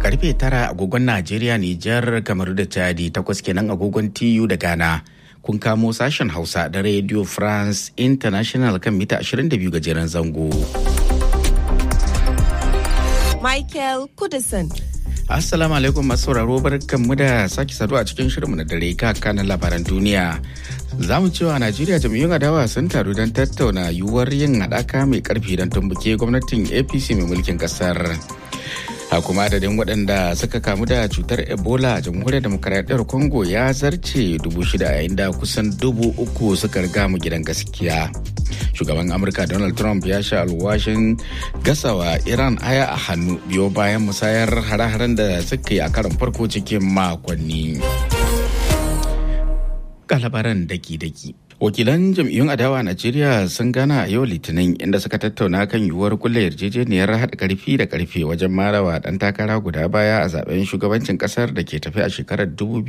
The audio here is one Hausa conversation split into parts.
karfe tara agogon Najeriya, Nijar, Kamaru da Chadi takwas kenan agogon TU da Ghana. Kun kamo sashen Hausa da Radio France International kan mita 22 gajeren zango. Michael Kudison. Assalamu alaikum masu sauraro barkanmu da sake saduwa a cikin shirinmu na dare kanan labaran duniya. Za mu cewa Najeriya jam'iyyun adawa sun taru don tattauna yiwuwar yin haɗaka mai ƙarfi don tumbuke gwamnatin APC mai mulkin ƙasar. a kuma adadin waɗanda suka kamu da cutar ebola a jamhuriyar demokaradiyyar congo ya zarce dubu shida yayin da kusan dubu uku suka riga mu gidan gaskiya shugaban amurka donald trump ya sha alwashin gasawa iran aya a hannu biyo bayan musayar hare-haren da suka yi a karon farko cikin makonni labaran daki-daki wakilan jam'iyyun adawa a najeriya sun gana a yau litinin inda suka tattauna kan yiwuwar kulle yarjejeniyar haɗa karfi da karfe wajen marawa ɗan takara guda baya a zaben shugabancin ƙasar da ke tafi a shekarar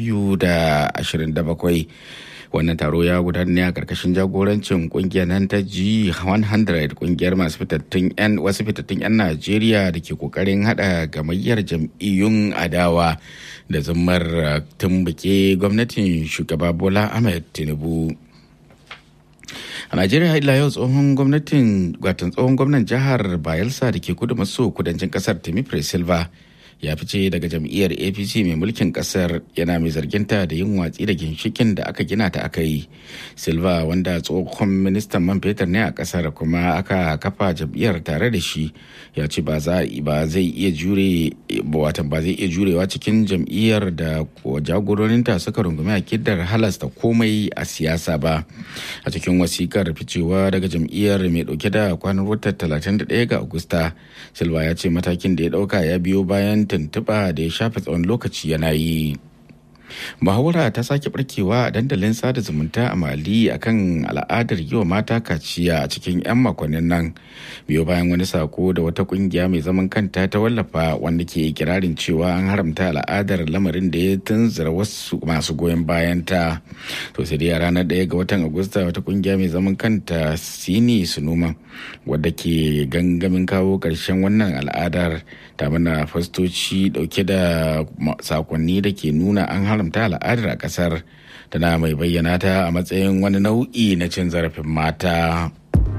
2027 wannan taro ya gudana ne a karkashin jagorancin kungiyar nan ta G100 kungiyar masu fitattun 'yan wasu fitattun 'yan Najeriya da ke kokarin hada gamayyar jam'iyyun adawa da zummar tumbuke gwamnatin shugaba Bola Ahmed Tinubu. a najeriya ila yau tsohon gwamnatin watan tsohon gwamnan jihar bayelsa da ke kudu maso kudancin kasar timi silva ya fice daga jam'iyyar apc mai mulkin kasar yana mai zarginta da yin watsi da ginshikin da aka gina ta aka yi silva wanda tsohon ministan man fetur ne a kasar kuma aka kafa jam'iyyar tare da shi ya ce ba zai iya jure watan ba zai iya jurewa cikin jam'iyyar da jagororinta suka rungumi akidar halasta komai a siyasa ba a cikin wasikar ficewa daga jam'iyyar mai dauke da kwanan watan 31 ga agusta silva ya ce matakin da ya dauka ya biyo bayan tuntuɓa da ya shafe tsawon lokaci yana yi muhawara ta sake barkewa a dandalin sada zumunta a mali akan al'adar yi wa mata kaciya a cikin 'yan makonnin nan biyo bayan wani sako da wata kungiya mai zaman kanta ta wallafa wanda ke kirarin cewa an haramta al'adar lamarin da ya tunzura wasu masu goyon bayan ta to sai dai a ranar ɗaya ga watan agusta wata kungiya mai zaman kanta sini sunuma wadda ke gangamin kawo ƙarshen wannan al'adar ta mana fastoci dauke da sakonni da ke nuna an haramta al'adar a kasar tana mai bayyana ta a matsayin wani nau'i na cin zarafin mata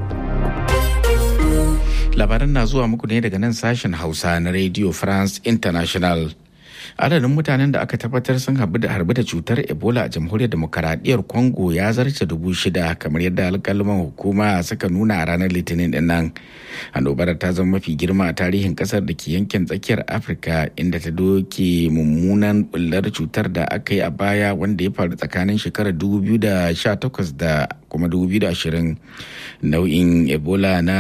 labaran na zuwa muku ne daga nan sashen hausa na radio france international adadin mutanen da aka tabbatar sun harbi da cutar ebola a jamhuriyar demokaradiyyar congo ya zarce dubu shida kamar yadda alkalman hukuma suka nuna a ranar litinin din nan annobar ta zama mafi girma a tarihin kasar da ke yankin tsakiyar afirka inda ta doke mummunan bullar cutar da aka yi a baya wanda ya faru tsakanin shekarar 2018 da kuma 2020 nau'in ebola na